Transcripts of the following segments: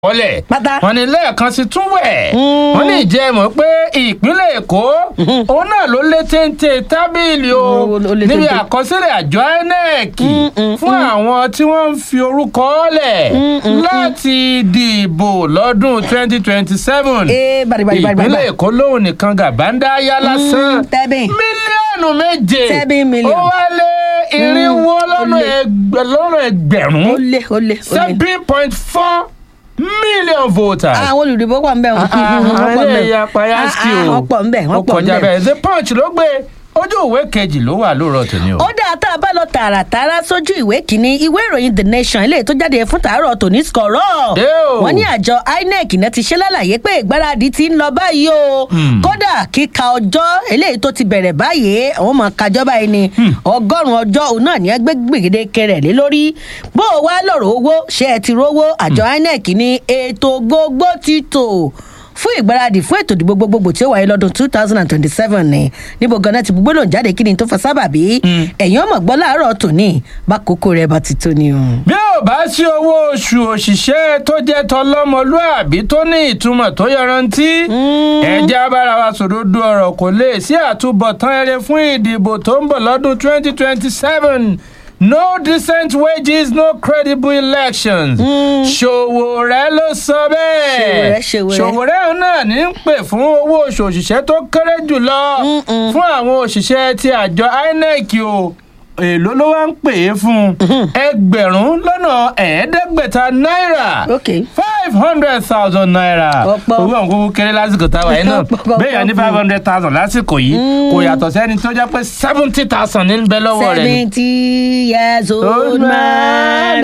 wọlẹ̀ Pátá. wọ́n ní lẹ́ẹ̀kan sí tún wẹ̀ wọ́n ní ìjẹ́ mọ̀ pé ìpínlẹ̀ èkó òun náà ló lé téńté tábìlì o Ó- ó lé níbi téńté. àkọsílẹ̀ àjọ inec fún àwọn tí wọ́n ń fi orúkọ lẹ̀ láti dìbò lọ́dún twenty twenty seven ee bari bari bari bari ìpínlẹ̀ èkó lóhùn nìkan gàbáńdá yá lásán tẹ́bìn. mílíọ̀nù méje Seven million. ó wá lé irinwó lọ́nà ó lé. ẹgbẹ̀- lọ́nà ẹgbẹ̀rún ó lé ó lé ó lé. seven point four million voters. àwọn olùdìbò pọ̀ nbẹ̀ wọ́n pọ̀ àwọn nbẹ̀ ẹ̀yà payaski o wọ́n pọ̀ nbẹ̀ wọ́n ó pọ̀ kọjá nbẹ̀. bẹ́ẹ̀ the punch ló gbé ojú ìwé kejì ló wà lóòrọ̀ tòní o. ó dáa tá a bá lọ tààràtàrà sójú ìwé kínní ìwé ìròyìn the nation eléyìí tó jáde fún tàárọ̀ tòní skọ̀rọ̀ Dé o. wọ́n ní àjọ inec náà ti ṣe lálàyé pé ìgbáradì ti ń lọ báyìí o kódà kíka ọjọ́ eléyìí tó ti bẹ̀rẹ̀ báyìí àwọn ọmọ kájọ́ báyìí ni ọgọ́rùn-ún ọjọ́ òun náà ní ẹgbẹ́ gbèdéke rẹ̀ lé lórí bó o wá lọ́rọ̀ owó ṣé ẹ ti rówó àjọ inec ní ètò gbogbo ti tò fún ìgbáradì fún ètò ìdìbò gbogbogbò tí ó wáyé lọ́dún two thousand and twenty-seven ni níbo ganan ti gbogbo lòun jáde kí ni tó fa sábàbí ẹ̀yìn ọmọ gbọ́ láàárọ̀ tòní bá kókó rẹ̀ bá ti tó ni o. bí ò bá sí owó oṣù òṣìṣẹ́ tó jẹ́ tọlọ́mọlúàbí tó ní ìtumọ̀ tó yọrantí ẹ̀jẹ̀ abára wa sòdodo ọ̀rọ̀ kò lè sí àtúbọ̀tán eré fún ìdìbò tó ń bọ̀ lọ́dún twenty twenty seven no decent wages no credible elections ṣòwòrẹ́ ló sọ bẹ́ẹ̀ Ṣòwòrẹ́, Ṣòwòrẹ́. ṣòwòrẹ́ náà ní ń pè fún owó oṣù òṣìṣẹ́ tó kéré jùlọ fún àwọn òṣìṣẹ́ ti àjọ inec o èló ló wá ń pè é fún ẹgbẹ̀rún lọ́nà ẹ̀ẹ́dẹ́gbẹ̀ta náírà ok five hundred thousand naira Ọ̀pọ̀. owó àwọn kúkú kéré lásìkò táwa yìí náà Ọ̀pọ̀, ọ̀pọ̀, bẹ́ẹ̀ yẹn ní five hundred thousand lásìkò yìí kò yàtọ̀ sẹ́ni tó jẹ́ pé seventy thousand ní bẹ lọ́wọ́ rẹ̀ ni. seventy years old Old man. man.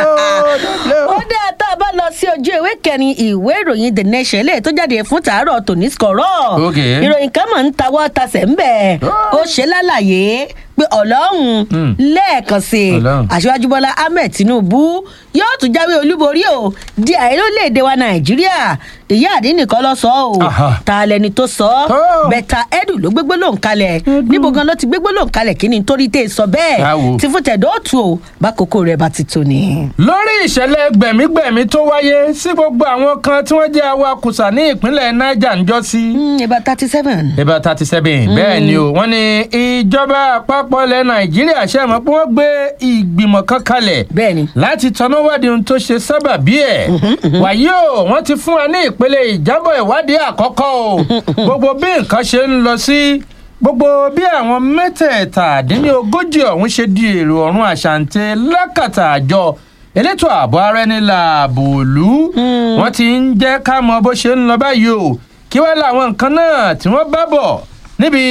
ó dá tá a bá lọ sí ojú ìwé kẹrin ìwé ìròyìn the nation eléyìí tó jáde fún tàárọ̀ tòní skọ̀rọ̀ Ok. ìròyìn kan mọ̀ ń tawọ́ tasẹ̀ ń bẹ̀ ó ṣe lálàyé pé ọlọ́run Mm. lẹ́ẹ̀kan sí i Ọlọ́run. aṣíwájú bọ́lá ahmed tinubu yóò tún jáwé olúborí o di ààrẹ orílẹ̀-èdè wa nàìjíríà ìyá àdínnìkan lọ sọ ọ́ o Aha. ta lẹni tó sọ ọ́ Oh. bẹ́tà edu ló gbégbó lòun kalẹ̀ níbo gan ló ti gbégbó lòun kalẹ̀ kí ni nítorí tẹ́ ẹ sọ bẹ́ẹ̀ Báwo? tí fún tẹ̀dọ́ tù o bákòókò rẹ̀ bá ti tó ni. lórí ìṣẹ̀lẹ̀ gbẹ̀mígbẹ̀mí tó wáyé sí gbogbo àwọn kan tí wọ́n jẹ́ awakùsà ní ìpínlẹ̀ niger ń jọ sí. ìbá thirty seven. ibà thirty seven bẹ́ẹ̀ ni o wọ́n ní ìjọba àpapọ̀ ilẹ̀ nàìjíríà ṣe mọ̀ pé wọ́n gbé ìgbìmọ̀ kan kalẹ̀ bẹ́ẹ̀ ni. láti tọ́nà wádìí ohun tó ṣe sábà bí ẹ̀ wàyí o wọ́n ti fún wa ní ìpele ìjábọ̀ ìwádìí àkọ́kọ́ o gbogbo bí nǹkan ṣe ń lọ sí gbogbo bí àwọn mẹ́tẹ̀ẹ̀tàdínlógójì ọ̀hún ṣe di èrò ọ̀run àṣàǹtẹ̀ lákàtà àjọ elétò ààbò ara ẹni làbò òlú wọ́n ti ń jẹ́ ká mọ bó ṣe ń lọ báyìí o kí wọ́n láwọn nǹkan náà tí wọ́n bá bọ̀ níbi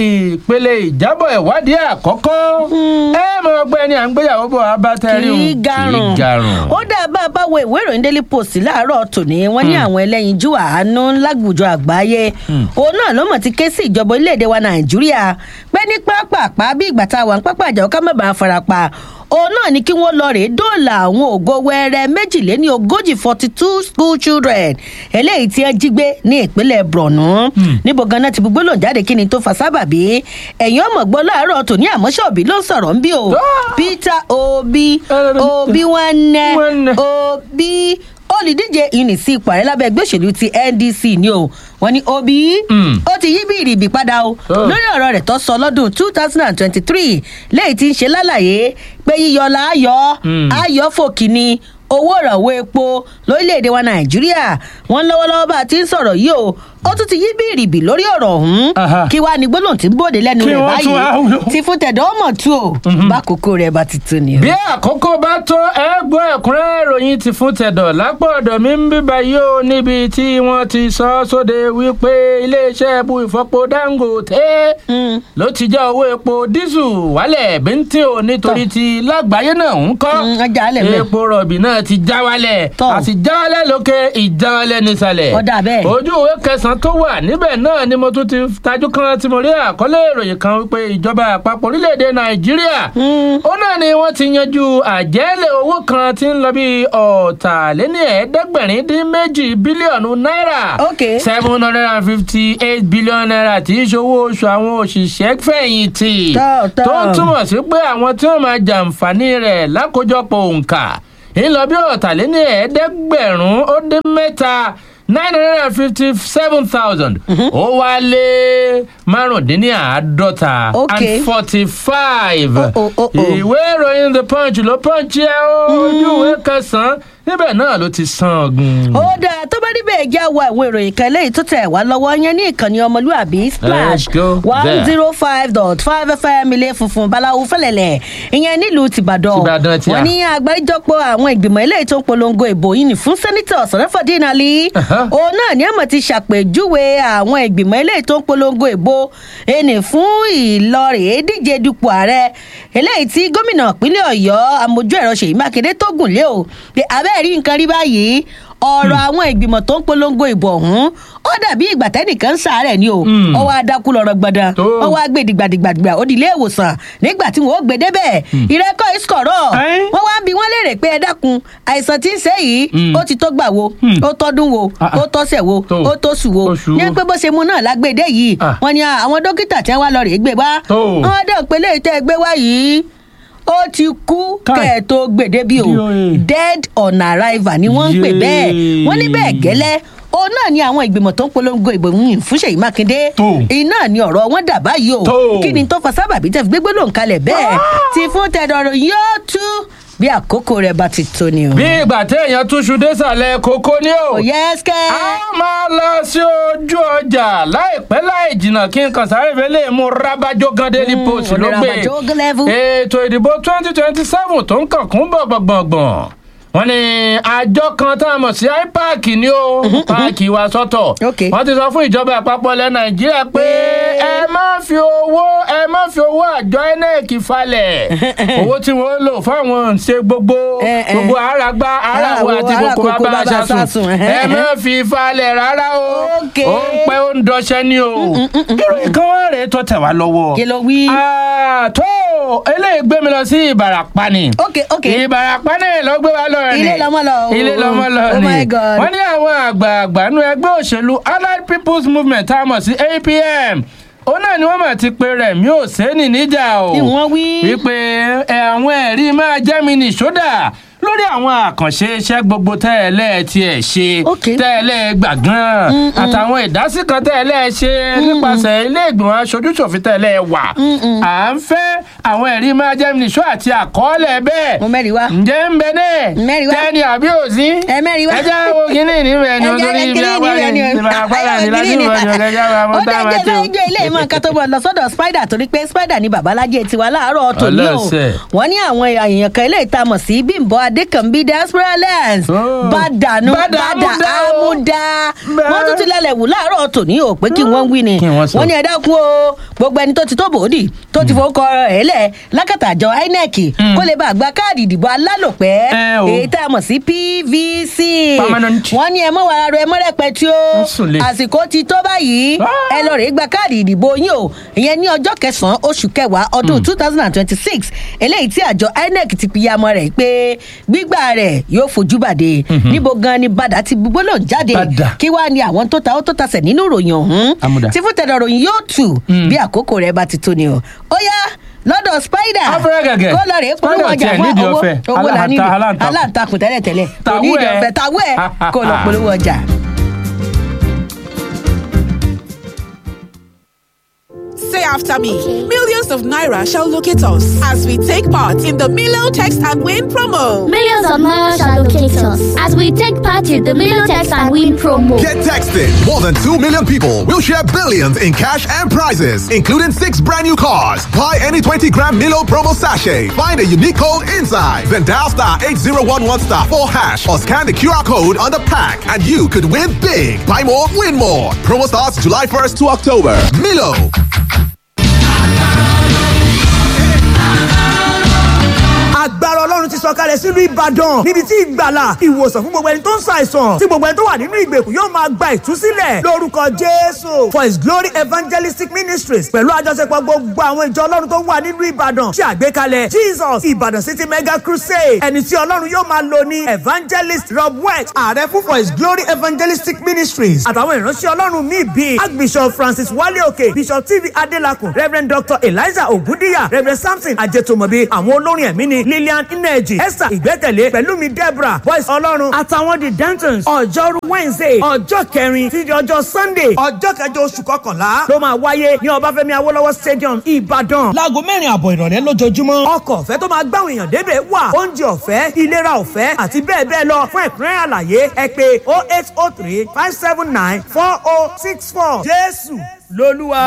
ìpele ìjábọ̀ ìwádìí àkọ́kọ́ ẹ mọ ọgbẹ́ni à ń gbéyàwó bọ̀ abátẹ́rì kì í garùn ó dá bá a bá wo ìwé ìròyìn daily post láàárọ̀ tòní wọ́n ní àwọn ẹlẹ́yinjú àánú lágbùjọ àgbáyé òun náà ló mọ̀ ti ké sí ìjọba orílẹ̀-èdè wa nàìjíríà pé ní pápápá bí ìgbà tá a wà ní pápá àjọ ká má bàa farapa òun náà ni kí wọ́n lọ rèé dóòlà àwọn ògo wẹrẹ méjìléní ogójì forty two school children eléyìí tí wọ́n jí gbé ní ìpínlẹ̀ borno níbo ganan ti gbogbo lòun jáde kí ni tó fa sábàbí ẹ̀yìn ọmọ gbọ́ láàárọ̀ tòní àmọ́ṣọ́bí ló ń sọ̀rọ̀ ń bí o peter obi obi nwanne Nwanne. obi olùdíje ìní sí ipò ààrẹ lábẹ́ ẹgbẹ́ òṣèlú ti ndc ni o wọ́n ní obi Mm. ó ti yí bí ìrìbì padà o Oh. lórí ọ̀rọ̀ rẹ̀ tó sọ lọ́dún two thousand and twenty-three lẹ́yìn tí ń ṣe lálàyé pé yíyọ láàyò Mm. ayọ̀ fòkì ni owó ìrànwọ́ epo lórílẹ̀‐èdè wa nàìjíríà wọ́n lọ́wọ́lọ́wọ́ bá a ti ń sọ̀rọ̀ yìí o ó tún ti yí bí ìrìbì lórí ọ̀rọ̀ ọ̀hún Aha. kí wàá ní gbólóhùn tí ń bòde lẹ́nu Kí rẹ̀ wọ́n tún wá báyìí wúlò. tí fún tẹ̀dọ̀ ọmọ tú o bákòókò rẹ̀ bá ti tú ni o. bí àkókò bá tó ẹ gbọ́ ẹ̀kúnrẹ́rẹ́ ìròyìn ti fún tẹ̀dọ̀ lápò ọ̀dọ̀ mi ń bíbá yìí ó níbi tí wọ́n ti sọ ọ́ sóde wípé iléeṣẹ́ epo ìfọpo dangote Mm. ló ti já owó epo dísù wálẹ̀ bíntín o nítorí ti lágbàáyé náà ń kọ́ Mm, ọjà alẹ̀ mẹ́. epo rọ̀bì náà ti já wálẹ̀ Tọ́. àti já wálẹ̀ lókè ìjà wálẹ̀ nísàlẹ̀ Ọ̀dà bẹ́ẹ̀. ojú ìwé kẹsàn-án tó wà níbẹ̀ náà ni mo tún ti tajú kan tí mo rí àkọlé ìròyìn kan wípé ìjọba àpapọ̀ orílẹ̀-èdè nàìjíríà Mm. ó náà ni wọ́n ti yanjú àjẹ́lẹ̀ owó kan tí ń lọ bí ọ̀tàléní ẹ̀ẹ́dẹ́gbẹ̀rin dín méjì bílíọ̀nù náírà Ok. seven hundred and fifty eight billion naira tí í ṣòwò oṣù àwọn òṣìṣẹ́ fẹ̀yìntì Tọ́, tọ́. tó ń túmọ̀ sí pé àwọn tí wọ́n máa jàǹfààní rẹ̀ lákòjọpọ̀ òǹkà ń lọ bí ọ̀tàléní ẹ̀ẹ́dẹ́gbẹ̀rún ó dé mẹ́ta nine hundred and fifty seven thousand ó wá lé márùndínláàádọ́ta Okay. and forty five Oh, oh, oh, oh. ìwé ìròyìn the punch ló punch ẹ ó ojú ìwé kẹsàn-án níbẹ̀ náà ló ti san ọ̀gùn. ó dáa tó bá níbẹ̀ jẹ́ àwọn àwọn ìròyìn kan léyìí tó tẹ̀ wá lọ́wọ́ yẹn ní ìkànnì ọmọlúàbí splash Let's go one there. zero five dot five fm ilé funfun báláwo fẹlẹ̀lẹ̀ ìyẹn nílùú tìbàdàn Tìbàdàn tí a. wọ́n ní àgbáríjọpọ̀ àwọn ìgbìmọ̀ eléyìí tó ń polongo ìbò yìí ní fún sẹ́nitọ̀ sọ̀rọ̀fọ̀dín ali Aha. òun náà ní àmọ̀ ti ṣàpèjúwe àwọn ìgbìmọ̀ eléyìí tó ń polongo ìbò ẹnì fún ìlọrẹ̀ díje dupò ààrẹ eléyìí tí gómìnà ìpínlẹ̀ ọ̀yọ́ amójú ẹ̀rọ ṣèyí mákindé tó gùn lé o pé abẹ́ẹ̀ rí nǹkan rí báyìí ọ̀rọ̀ àwọn ìgbìmọ̀ tó ń polongo ìbò ọ̀hún ó dàbí ìgbà tẹ́nìkan ń sàárẹ̀ ni o Mm. ó wá dákú lọ́rọ̀ gbọ̀dàn Tó. ó wá gbé dìgbàdìgbàdìgbà ó di ilé ìwòsàn nígbà tí wọn ó gbé débẹ̀ ìrẹ́kọ̀ ìsọ̀rọ̀ Ẹ́n. wọ́n wá ń bi wọ́n léèrè pé ẹ dákun àìsàn tí ń ṣe yìí Mm. ó ti tó gbà wo Mm. ó tọ́dún wo Ah, ah. ó tọ́sẹ̀ wo Tó. ó tóṣù wo Oṣù ní wo. pé bó ṣe mu náà lágbèdè yìí Ah. wọ́n ní à, àwọn dókítà tí wọ́n wá lọ rèé gbé wá Tó. wọ́n dẹ̀ pé léyìí tẹ́ ẹ gbé wá yìí ó ti kú Káì. kẹ́ ẹ̀ tó gbèdé bí o Bí o, eh. dead on arrival ni wọ́n ń pè bẹ́ẹ̀ Yéé. wọ́n ní bẹ́ẹ̀ gẹ́lẹ́ òun náà ni àwọn ìgbìmọ̀ tó ń polongo ìbò yìí fún ṣèyí mákindé Tó. iná ni ọ̀rọ̀ wọn dà báyìí o Tó. kí ni tó fa sábàbí tẹ́ fi gbégbé lòun kalẹ̀ bẹ́ẹ̀ tí fún tẹ̀dọ̀rọ̀ yóò tú bí àkókò rẹ̀ bá ti tó ni o. bí ìgbà téèyàn túṣu désàlẹ̀ kókó ni o. kò yẹ ẹ́sìkẹ́. a máa lọ sí ojú ọjà láìpẹ́ láì jìnnà kí n kàn sáré fẹ́ lè mú rábàjọ́ gan daily Mm, post ló olè gbé Rabajo gan level. ètò ìdìbò twenty twenty seven tó ń kàn kún gbọ̀ngbọ̀ngbọ̀n wọ́n ní àjọ kan tá a mọ̀ sí ipac ni ó páàkì wa sọ́tọ̀ Okay. wọ́n ti sọ fún ìjọba àpapọ̀ ilẹ̀ nàìjíríà pé ẹ má fi owó ẹ má fi owó àjọ inec falẹ̀ owó tí wọ́n lò fáwọn ṣe gbogbo Eh, eh. gbogbo àràgbá àràwọ̀ Àràwọ̀, àti gbogbo àràkókò bàbá bàbá sásùn sásùn, eh, ẹ eh. má fi falẹ̀ rárá o Okay. ó ń pẹ́ ó ń dọṣẹ́ ní o ìròyìn kan wá rèé tó tẹ̀ wá lọ́wọ́ kí ló wí. Ah, tó eléyìí gbé mi lọ sí ìbàràpá ni ok ok ìbàràpá náà ló gbé wa lọ rẹ ni Ilé lọmọ lọ o. ilé lọmọ lọ Oh ni my God. wọ́n ní àwọn àgbààgbà nínú ẹgbẹ́ òṣèlú allied people's movement tá a mọ̀ sí apm òun náà ni wọ́n mà ti pe rẹ̀mí òsèǹnì níjà o Kí wọ́n wí? wípé ẹ, àwọn ẹ̀rí máa jẹ́ mi nìṣódà lórí àwọn àkànṣe iṣẹ́ gbogbo tẹ́ẹ̀lẹ́ tiẹ̀ ṣe Ok. tẹ́ẹ̀lẹ́ gbàgán àtàwọn ìdásí kan tẹ́ẹ̀lẹ́ ṣe nípasẹ̀ ilé ìgbìmọ̀ aṣojúṣòfin tẹ́ẹ̀lẹ́ wà à ń fẹ́ àwọn ẹ̀rí máa jẹ́ mi nìṣó àti àkọọ́lẹ̀ bẹ́ẹ̀ mo mẹ́rin wá. ǹjẹ́ ń bẹ náà Mẹ́rin wá. tẹ́ni àbí òsí ẹ mẹ́rin wá. ẹ jẹ́ wo kínní níbẹ̀ ni Ẹ jẹ́ nítorí ibi kínní agbára níbẹ̀ ni o. ìdìbò agbára Ayọ̀, ni láti kínní wọ̀ ni. ọ̀jọ̀ kẹjá wa ó mọ́ tá a máa dájẹ́ ti o. lọ́jọ́ ilé ìmọ̀ nǹkan tó bọ̀ lọ sọ́dọ̀ spider torí pé spider ni babalájẹ tiwa láàárọ̀ tòní o Ọlọ́sẹ̀. wọ́n ní àwọn èèyàn kan ilé ìta mọ̀ sí bímbọ adékànbí diaspora lens Oh. bàdànù Bàdà bàdà àmúdá o. àmúdá Bẹ́ẹ̀. wọ́n tún ti lálẹ́ wù láàárọ̀ tòní o pé kí wọ́n wí ni Kí wọ́n sọ. wọ́n ní ẹ dákun o gbogbo ẹni tó ti tó bòódì tó ti fowókọ ẹ̀ lẹ̀ lákàtà àjọ inec kó lè bá àgbà káàdì ìdìbò alálòpẹ́ Ẹ o. èyí tá a mọ̀ sí pvc Permanent. wọ́n ní ẹ mọ́ wàrà rẹ mọ́rẹ́pẹ́ tí ó Wọ́n sùn lé. àsìkò ti tó báyìí Ah. ẹ lọ rèé gba káàdì ìdìbò yín o ìyẹn ní ọjọ́ kẹsàn-án oṣù kẹwàá ọdún two thousand and twenty-six eléyìí tí àjọ inec ti piyamọ rẹ̀ pé gbígbà rẹ̀ yóò fojú bàdé níbo gan ni bàdà ti gbólóhùn jáde Bàdà. kí wàá ní àwọn tó ta ó tó tasẹ̀ nínú ìròyìn ọ̀hún Àmùdá. tí fún tẹ̀dọ̀ ròyìn yóò tù bí àkókò rẹ̀ bá ti tó ni o ó yá lọ́dọ̀ spider Afẹ́rẹ́ gẹ̀gẹ̀. kó lọ rèé polówó Spider ọjà tiẹ̀ fún nídìí owó ọ̀fẹ́. owó la Aláǹta- nídìí aláǹtakùn. aláǹtakùn tẹ́lẹ̀tẹ́lẹ̀ kò Tàwú ní ìdí ẹ̀. ọ̀fẹ́ tàwú ẹ̀ kó lọ polówó ọjà. Say after me. Millions of Naira shall locate us as we take part in the Milo Text and Win promo. Millions of miles shall locate us as we take part in the Milotex and Win promo. Get texted. More than 2 million people will share billions in cash and prizes, including six brand new cars. Buy any 20 gram Milo promo sachet. Find a unique code inside. Then dial star 8011 star 4 hash or scan the QR code on the pack and you could win big. Buy more, win more. Promo starts July 1st to October. Milo. agbára ọlọ́run ti sọ̀kalẹ̀ sílùú ìbàdàn níbi tí ìgbàlà ìwòsàn fún gbogbo ẹni tó ń ṣàìsàn tí gbogbo ẹni tó wà nínú ìgbèkùn yóò máa gba ìtúsílẹ̀ lórúkọ jésù for his glory evangelistic ministries pẹ̀lú àjọṣepọ̀ gbogbo àwọn ìjọ ọlọ́run tó wà nínú ìbàdàn ṣe àgbékalẹ̀ jesus ìbàdàn city mega crusade ẹni tí ọlọ́run yóò máa lò ní evangelist rob west ààrẹ fún for his glory evangelistic ministries àtàwọn ìránṣẹ́ ọlọ́run míì bíi archbishop francis wale òkè bishop tv adelakun reverend dr eliza ogundiya reverend samson ajetomobi àwọn olórin ẹ̀mí ni lillian ineji esther ìgbẹ́kẹ̀lé pẹ̀lúmi deborah boys ọlọ́run àtàwọn the dentons ọjọ́rú wednesday ọjọ́ kẹrin títí ọjọ́ sunday ọjọ́ kẹjọ oṣù kọkànlá ló máa wáyé ní ọbáfẹ́mi awólọ́wọ̀ stadium ìbàdàn láago mẹ́rin àbọ̀ ìrọ̀lẹ́ lójoojúmọ́ ọkọ̀ ọ̀fẹ́ tó máa gbáwọn èèyàn débẹ̀ wà oúnjẹ ọ̀fẹ́ ìlera ọ̀fẹ́ àti bẹ́ẹ̀ bẹ́ẹ̀ lọ fún ẹ̀kúnrẹ́ àlàyé ẹ pé oh eight oh three five seven nine four oh six four jésù lolúwa.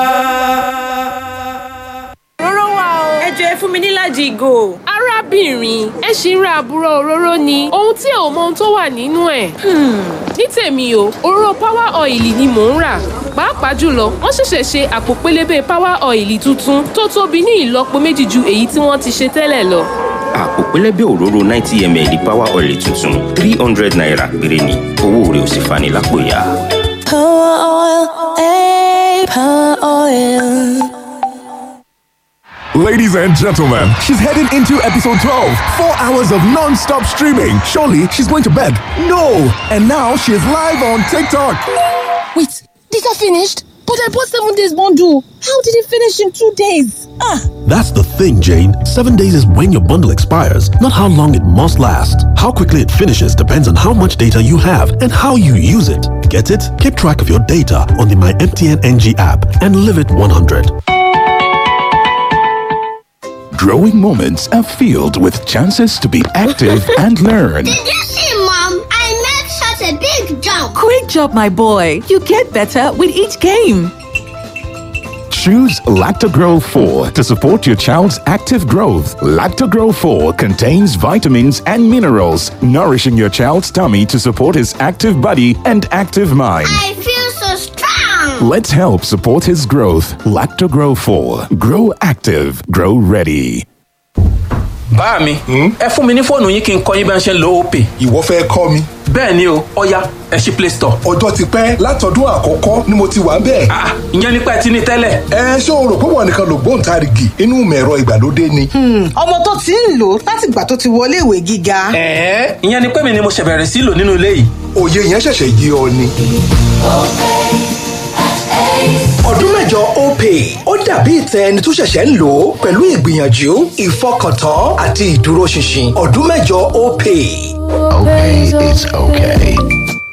òróró wà o. ẹ jọ ẹ fún mi níláàjì ìgò. arábìnrin ẹ ṣì ń ra àbúrò òróró ni ohun tí ò mọ ohun tó wà nínú ẹ̀. ní tèmi o òróró power oil ni mò ń rà pàápàá jùlọ wọ́n ṣẹ̀ṣẹ̀ ṣe àpò pélébé power oil tuntun tó tóbi ní ìlọ́po méjì ju èyí tí wọ́n ti ṣe tẹ́lẹ̀ lọ. àpò pẹlẹbẹ òróró ninety ml power oil tuntun three hundred naira péré ni owó rẹ̀ ò sì fani lápò ya. Power oil, eh, power oil. Ladies and gentlemen, she's heading into episode 12. Four hours of non stop streaming. Surely she's going to bed. No! And now she's live on TikTok. Wait, these are finished? But I bought seven days bundle. How did it finish in two days? Ah! That's the thing, Jane. Seven days is when your bundle expires, not how long it must last. How quickly it finishes depends on how much data you have and how you use it. Get it? Keep track of your data on the My MTN NG app and live it 100. Growing moments are filled with chances to be active and learn. Did you see, Mom? I made such a big jump. Great job, my boy. You get better with each game. Choose Lactogro 4 to support your child's active growth. Lactogro 4 contains vitamins and minerals, nourishing your child's tummy to support his active body and active mind. I feel so strong. Let's help support his growth. Lactogro 4. Grow active. Grow ready. bá mi ẹ fún mi ní fóònù yín kí n kọ́ yín bá ń ṣe ń lo opay. ìwọ fẹ́ kọ́ mi. bẹ́ẹ̀ ni o ọya ẹ ṣí play store. ọjọ́ ti pẹ́ látọdún àkọ́kọ́ ni mo ti wà bẹ́ẹ̀. ìyẹn nípa ẹ ti ní tẹ́lẹ̀. ẹ ṣé o rò pé wọn nìkan ló gbóǹtarìgì inú mẹ̀rọ ìgbàlódé ni. ọmọ tó ti ń lò láti ìgbà tó ti wọlé ìwé gíga. ẹ̀ẹ́ ìyẹn ni pé mi ni mo ṣẹ̀ bẹ̀rẹ̀ sí lò nínú ilé yìí. òye yẹn ṣẹ̀ṣẹ̀ yé ọ ni. ọdún mẹ́jọ opay ó dàbí ìtẹ ẹni tó ṣẹ̀ṣẹ̀ ń lò ó pẹ̀lú ìgbìyànjú ìfọkàntán àti ìdúróṣinṣin ọdún mẹ́jọ opay. Okay, it's okay.